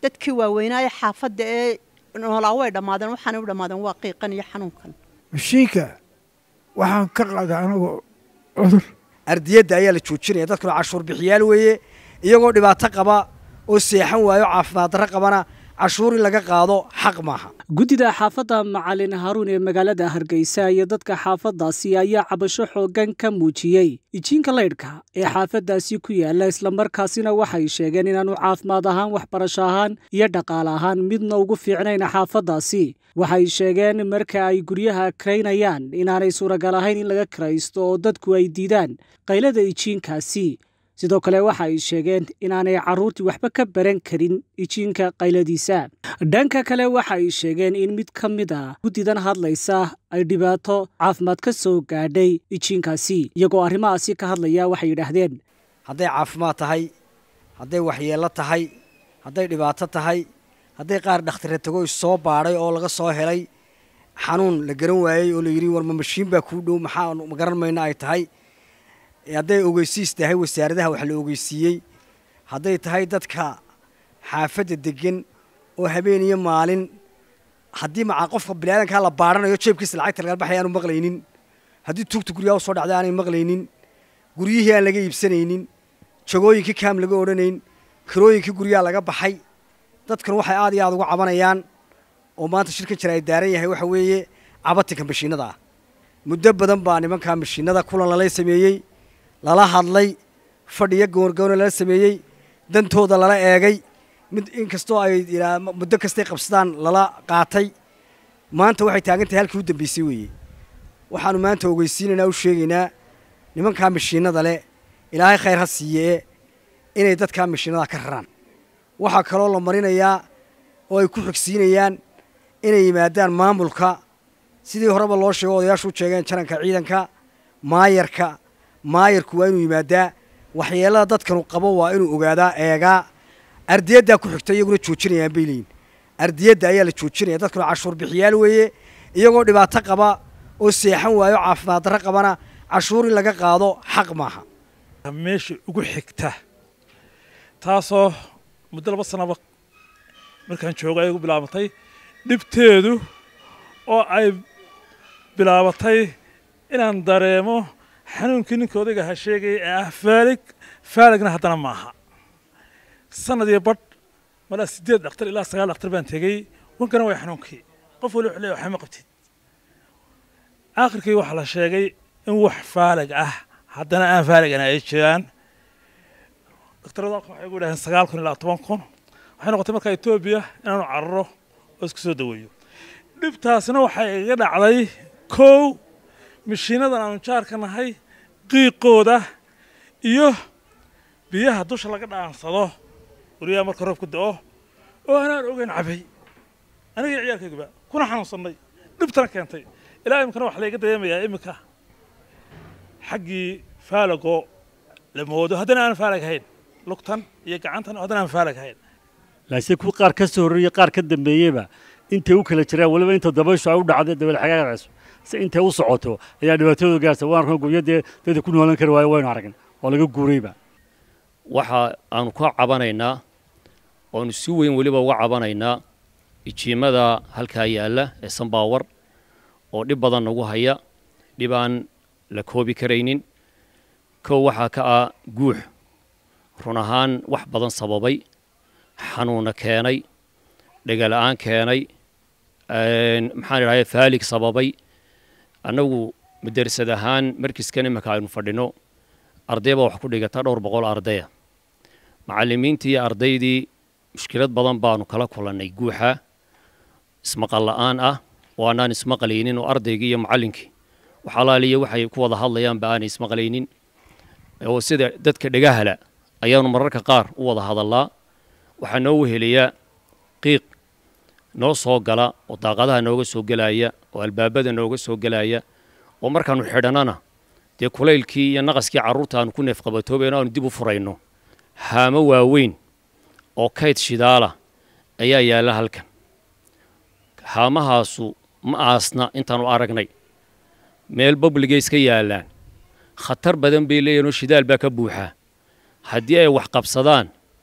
dadkii waaweynaaye xaafadda ee noolaa way dhammaadeen waxaanay u dhammaadeen waa qiiqan iyo xanuunkan mashiinka waxaan ka qaadaa anigu cudur ardiyadda ayaa la joojinaya dadkuna cashuur bixiyaal weeye iyagoo dhibaato qaba oo seexan waayo caafimaad darro qabana cashuur in laga qaado xaq maaha guddida xaafadda macalin haruun ee magaalada hargeysa iyo dadka xaafaddaasi ayaa cabasho xooggan ka muujiyey ijiinka laydhka ee xaafaddaasi ku yaala islamarkaasina waxay sheegeen inaanu caafimaad ahaan waxbarasho ahaan iyo dhaqaale ahaan midna ugu fiicnayn xaafaddaasi waxay sheegeen marka ay guryaha karaynayaan inaanay suuragal ahayn in laga karaysto oo dadku ay diidaan qaylada ijiinkaasi sidoo kale waxa ay sheegeen inaanay carruurtii waxba ka baran karin ijiinka qayladiisa dhanka kale waxa ay sheegeen in mid ka mid a guddidan hadlaysa ay dhibaato caafimaad ka soo gaadhay ijiinkaasi iyagoo arrimahaasi ka hadlaya waxay yidhaahdeen hadday caafimaad tahay hadday waxyeello tahay hadday dhibaato tahay hadday qaar dhakhtire tago issoo baadhay oo laga soo helay xanuun la garan waayey oo la yidhi war ma mashiin baa kuu dhow maxaa ma garan mayna ay tahay hadday ogeysiis tahay wasaaradaha wax la ogeysiiyey hadday tahay dadka xaafadda degan oo habeen iyo maalin haddii macaa qofka biniaadankaa la baadhanayo jeebkiisa lacagta laga baxay aanu maqlaynin haddii tuugta guryaha usoo dhacday aanay maqlaynin guryihii aan laga iibsanaynin jagooyinkii kaam laga odhanayn kirooyinkii guryaha laga baxay dadkan waxay aad iyo aad uga cabanayaan oo maanta shirkan jira ay daaran yahay waxa weeye cabatinka mashiinada ah muddo badan baa nimankaa mashiinada kulan lala sameeyey lala hadlay fadhiyo goorgoona lala sameeyey dantooda lala eegay mid inkastoo ay muddo kastay qabsadaan lala qaatay maanta waxay taagan tahay halkii u dambeysay weeye waxaanu maanta ogeysiinaynaa u sheegaynaa nimankaa mashiinada leh ilaahay khayr ha siiyee inay dadkaa mashiinada ka raraan waxaa kaloo la marinayaa oo ay ku xigsiinayaan inay yimaadaan maamulka sidii horeba loo sheego odayaashu u sheegeen jaranka ciidanka maayarka maayarku waa inuu yimaadaa waxyeelada dadkanu qabo waa inuu ogaadaa eegaa ardiyaddaa ku xigta iyaguna joojinayaan bay leeyiin ardiyadda ayaa la joojinaya dadkuna cashuur bixiyaal weeye iyagoo dhibaato qaba oo seexan waayo caafimaad darro qabana cashuur in laga qaado xaq maaha meesha ugu xigta taasoo muddo laba sanaba markaan joogo ay ugu bilaabatay dhibteedu oo ay bilaabatay inaan dareemo xanuunkii ninka odayga ha sheegaya ee ah faalig faaligna haddana maaha sanad iyo badh malaa siddeed dhakhtar ilaa sagaal dhakhtar baan tegey wankana way xanuunkii qof wali wuxuu leeyahay waxma qabtid aakhirkii waxaa la sheegay in wax faalig ah haddana aan faaligana ay jiraan dhakhtarada halkan waxay ugu yidhahdeen sagaal kun ilaa toban kun waxay noqotay markaa etoobiya inaanu cararo oo isku soo daweeyo dhibtaasna waxay iga dhacday kow mashiinadan aanu jaarka nahay qiiqooda iyo biyaha dusha laga dhaansado guryaha marka roobku da'o oo anaan ogeyn cabay aniga ciyaalkayguba kuna xanuunsannay dhibtana keentay ilaa iminkana waxaa layga dareemayaa iminka xaggii faalagoo la moodo haddana aan faalag hayn lugtan iyo gacantan haddana aan faalag hayn laakiin kuwa qaar ka soo horreeyey qaar ka dambeeyeyba intay u kala jiraan weliba inta dabayshu ay u dhacday dabeel xagaarayso si intay u socoto ayaa dhibaatadooda gaarsa waan arkan guryadee dadka ku noolan kari waayo waynu aragn oo laga guurayba waxa aanu ka cabanaynaa oanu si weyn weliba uga cabanaynaa ijiimada halkaa yaalla ee sambaawar oo dhib badan nagu haya dhib aan la koobi karaynin kow waxaa ka ah guux run ahaan wax badan sababay xanuunna keenay dhegala'aan keenay maxaan idhahda faalig sababay annagu madersad ahaan markiskan iminka aynu fadhino arday baa wax ku dhigata dhowr boqol ardaya macallimiintii iyo ardaydii mushkilad badan baanu kala kulannay guuxa ismaqal la'aan ah oo annaan ismaqlaynin oo ardaygii iyo macallinkii wax alaaliya waxay ku wada hadlayaanba aanay ismaqlaynin oo sida dadka dhegahala ayaanu mararka qaar u wada hadallaa waxaa noo weheliyaa qiiq noo soo gala oo daaqadaha nooga soo gelaya oo albaabada nooga soo gelaya oo markaannu xidhannana dee kulaylkii iyo naqaskii carruurta aanu ku neefqabatoobayno aanu dib u furayno haamo waaweyn oo kayd shidaala ayaa yaalla halkan haamahaasu ma aasna intaanu aragnay meel babligay iska yaallaan khatar badan bay leeyihin oo shidaal baa ka buuxaa haddii ay wax qabsadaan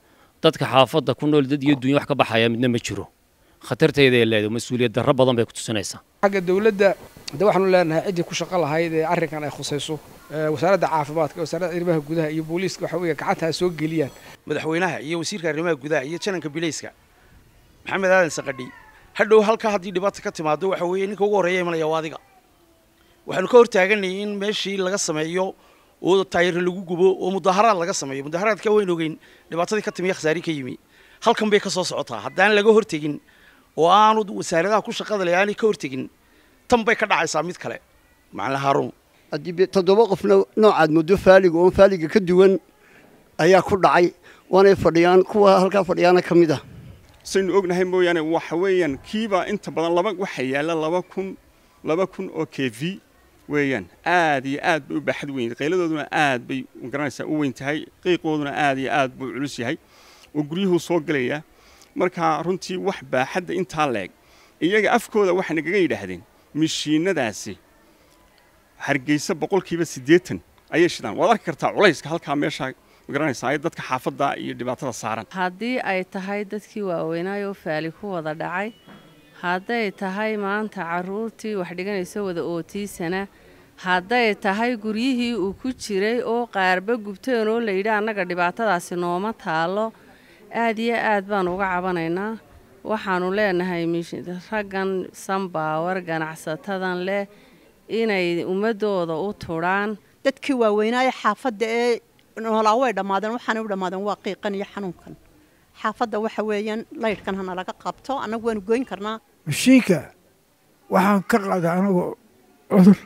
dadka xaafadda ku nool dad iyo dunya wax ka baxaya midna ma jiro khatarteeda ay leedahay mas-uuliyad darro badan bay ku tusinaysaa xagga dowladda de waxaanu leenahay ciddii ku shaqo lahayd ee arrinkan ay khusayso wasaaradda caafimaadka wasaaradda arrimaha gudaha iyo booliiska waxa weeye gacanta ay soo geliyaan madaxweynaha iyo wasiirka arrimaha gudaha iyo jananka bilayska maxamed aadan saqadhi hadhow halkaa haddii dhibaata ka timaado waxa weeye ninka ugu horreeya imanaya waa adiga waxaanu ka hortaaganay in meeshii laga sameeyo oo taayir lagu gubo oo mudaharaad laga sameeyo mudaharaadka wayn ogeyn dhibaatadii ka timiya khasaari ka yimi halkan bay ka soo socotaa haddaan laga hortegin oo aanu wasaaradaha ku shaqada leh aanay ka hortegin tan bay ka dhacaysaa mid kale macalin haaruun haddii toddoba qofna noocaad muddo faaliga oon faaliga ka duwan ayaa ku dhacay waanay fadhiyaan kuwa halkaa fadhiyaana ka mid ah saynu ognahay mooyaane waxa weeyaan kiibaa inta badan laba waxa yaalla laba kun laba kun oo k v weeyaan aad iyo aad bay u baaxad weyn qayladooduna aad bay garanaysaa u weyn tahay qiiqooduna aad iyo aad buu culus yahay oo guryuhuu soo gelayaa markaa runtii wax baaxadda intaa leeg iyaga afkooda waxay nagaga yidhaahdeen mishiinadaasi hargeysa boqolkiiba siddeetan ayay shidaan waad arki kartaa culayska halkaa meeshaa magaranaysaa ay dadka xaafadda iyo dhibaatada saaran haddii ay tahay dadkii waaweynaayoo faali ku wada dhacay hadday tahay maanta carruurtii wax dhiganayso wada ootiisana hadday tahay guryihii uu ku jiray oo qaarba gubteen oo layidhi annaga dhibaatadaasi nooma taallo aad iyo aad baan uga cabanaynaa waxaannu leenahay raggan sanbaawar ganacsatadan leh inay ummaddooda u tudhaan dadkii waaweynaaye xaafadda ee noolaa way dhammaadeen waxaanay u dhammaadeen waa qiiqan iyo xanuunkan xaafadda waxa weeyaan laydhkan hana laga qabto annagu waanu goyn karnaa mashiinka waxaan ka qaaday anigu cudur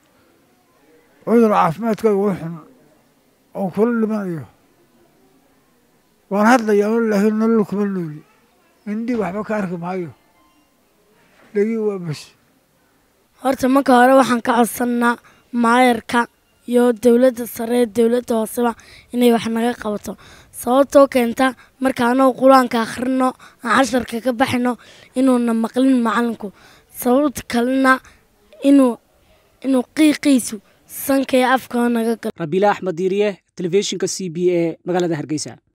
cudur caafimaadkayga u xun oo kula dhimanayo waan hadlayaa laakiin nolol kuma nooli indhii waxba ka arki maayo dhegii waa bas horta marka hore waxaan ka codsannaa maayarka iyo dowladda sare dowladda hooseba inay wax naga qabato sababtoo keenta marka anagu qur-aanka akhrino aan casharka ka baxino inuuna maqlin macalinku sababta kalena inuu inuu qiiqiisu sanka iyo afka naga galo rabiile axmed diiriye telefishinka c b a magaalada hargeysa